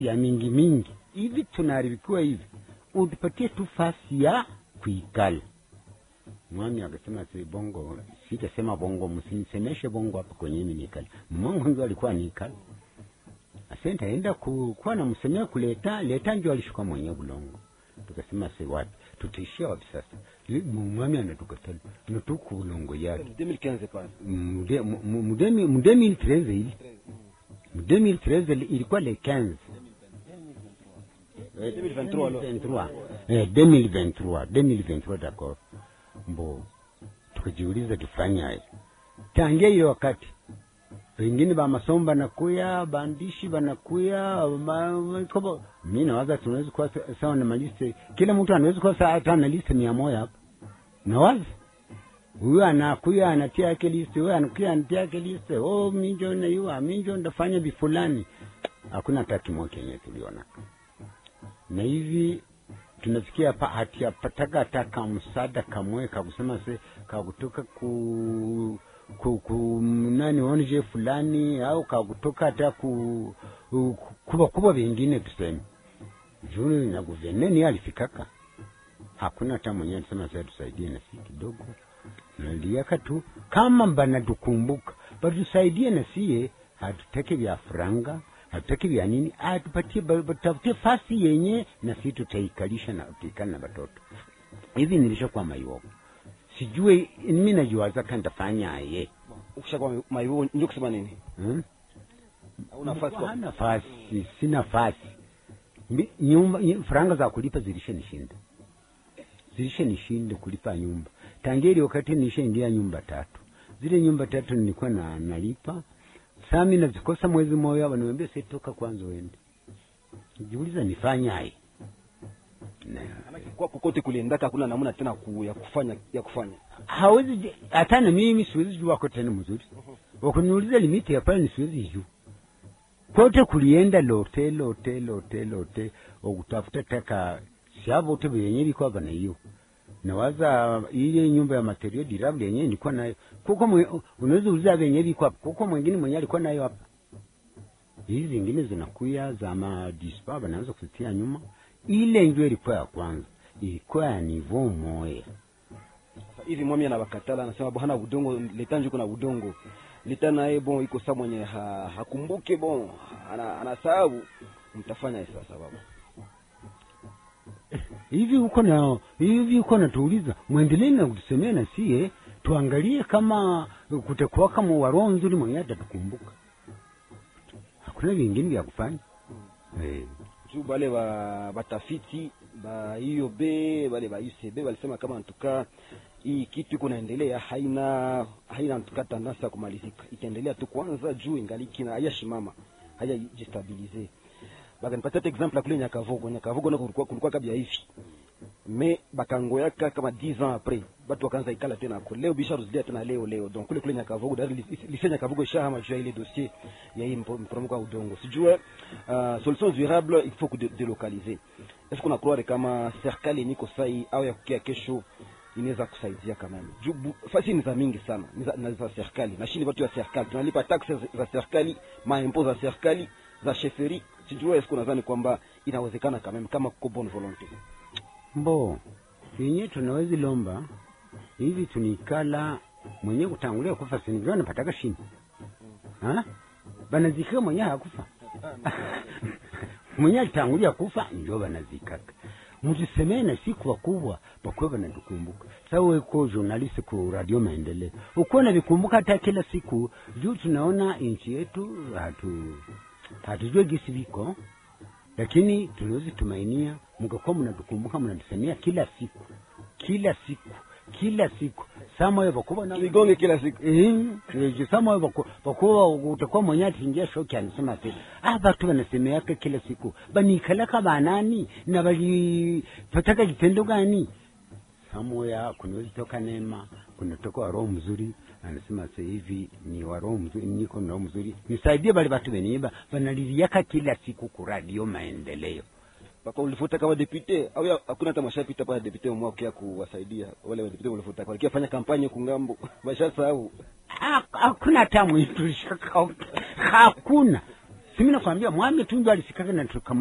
ya mingi mingi hivi tunaharibikiwa hivi utupatie tu fasi ya kuikala mwami akasema si bongo sitasema bongo msinisemeshe bongo hapa kwenye mimi nikala mmangu ndio alikuwa nikala asenta enda ku, kuwa namsemea kuleta leta njo alishuka mwenye bulongo tukasema si wapi tutaishia wapi sasa Li- mu- mwami anatukatala natuku bulongo yake 2015 pale Mude- mu- mu- mudemi- mu 2013 ili mu 2013 li- ilikuwa le 15 Eh, 2023 alors. 2023. Eh, 2023 2023 d'accord mbo tukajiuliza tufanyaje tangia hiyo wakati wengine ba masomo banakuya bandishi banakuya ma- kobo mi nawaza tunaweza kuwa sa- sawa na maliste kila mtu anaweza kuwa sawa hata na liste mia moja hapa nawaza huyu anakuya anatia yake liste huyu anakuya anatia yake liste oh minjo na yua minjo ndafanya bifulani hakuna hata kimoja kenye tuliona na hivi tunafikia hapa hatiyapataka hata kamsada kamwe kakusema se kakutoka ku ku, ku nani onje fulani au kakutoka hata ku, ku kuba kuba vingine tuseme juu na guverneni alifikaka hakuna hata mwenyewe alisema sasa tusaidie na si kidogo naliaka tu kama banatukumbuka batusaidie na sie hatutaki vya franga hatutaki vya nini atupatie ba- batafutie fasi yenye na si tutaikalisha na tuikali na batoto hivi nilishakuwa maiwoko sijue mi najiwazaka ntafanyaye ukishakuwa maivo ndio kusema nini hmm? au nafasi kwa Hana nafasi si nafasi Mi- nyumba ny- faranga za kulipa zilishe nishinda zilishe nishinde kulipa nyumba tangia ile wakati nishe ingia nyumba tatu zile nyumba tatu nilikuwa na nalipa sami nazikosa mwezi moja wananiambia sitoka kwanza uende jiuliza nifanyaye na kwa kokote kuliendaka hakuna namna tena ku, ya kufanya ya kufanya hawezi je- hata na mimi siwezi jua wako tena mzuri wakuniuliza limiti ya pale siwezi jua kote kulienda lote lote lote lote okutafuta taka siavo te vyenye liko hapa na hiyo nawaza ile nyumba ya material durable yenyewe nilikuwa nayo kuko mwe- unaweza uliza venye viko hapa kuko mwingine mwenye alikuwa nayo hapa hizi zingine zinakuya za madispa wanaanza kuzitia nyuma ile ndio ilikuwa ya kwanza ilikuwa ya nivo moya Sasa hivi mwami anawakatala anasema bwana udongo leta njuko na udongo leta naye bon iko saa mwenye ha, hakumbuke bon ana, anasahau mtafanya sasa baba hivi uko na hivi uko natuuliza mwendelee na kutusemea na sie tuangalie kama kutakuwa kama waroho nzuri mwenye atatukumbuka hakuna vingine vya kufanya eh. juu bale ba batafiti ba IOB bale ba UCB walisema kama antuka hii kitu iko naendelea haina haina antuka tandansi ya kumalizika itaendelea tu kwanza juu ingaliki na hayashimama hayajistabilize bakanipatia hata example ya kule Nyakavogo Nyakavogo nako kulikuwa kulikuwa kabla hivi me bakangoyaka kama 10 ans après batu wakaanza ikala tena ko leo bisha ruzidia tena leo leo donc kule kule Nyakavogo dari lise Nyakavogo shahama juu ya ile dossier ya hii mpo- mporomoko wa udongo sijue uh, solution durable il faut que de, delocaliser est-ce qu'on a croire kama serikali yenye iko sai au ya kukia kesho inaweza kusaidia kama hivi juu bu- fasi ni za mingi sana ni za, na za serikali na shini watu wa serikali tunalipa taxes za serikali maimpo za serikali za sheferi sijue est-ce qu'on nadhani kwamba inawezekana kama hivi kama kuko bonne volonté mbo yenye tunawezi lomba hivi tunikala mwenye kutangulia kufa sinivyo napataka shini ha? banazika mwenye hakufa mwenye alitangulia kufa njo banazikaka mtusemee na siku wakubwa bakuwe banatukumbuka sa weko journalist ku radio maendeleo ukuwa navikumbuka hata kila siku juu tunaona nchi yetu hatu hatujue gisi viko lakini tunawezi tumainia mkakuwa mnatukumbuka mnatusemea kila siku kila siku kila siku samoyo vakuva na tuigonge kila siku Eh, samoyo vaku- vakuva utakuwa mwenye atingia shoki anasema ati ah batu wanasemeaka kila siku banikalaka banani na balipataka kitendo gani samoya kunaweza toka neema kunatoka wa roho mzuri anasema sasa hivi ni wa roho mzuri niko na roho mzuri nisaidie bali batu beniiba banaliliaka kila siku ku radio maendeleo papa ulifuta kama depute au ya- hakuna hata mashapita pale depute mwa kia kuwasaidia wale depute ulifuta kwa fanya kampanye kungambo bashasahau Ha- hakuna hata mwitu shaka hakuna simi nakwambia mwami tunjo alisikaka na tuka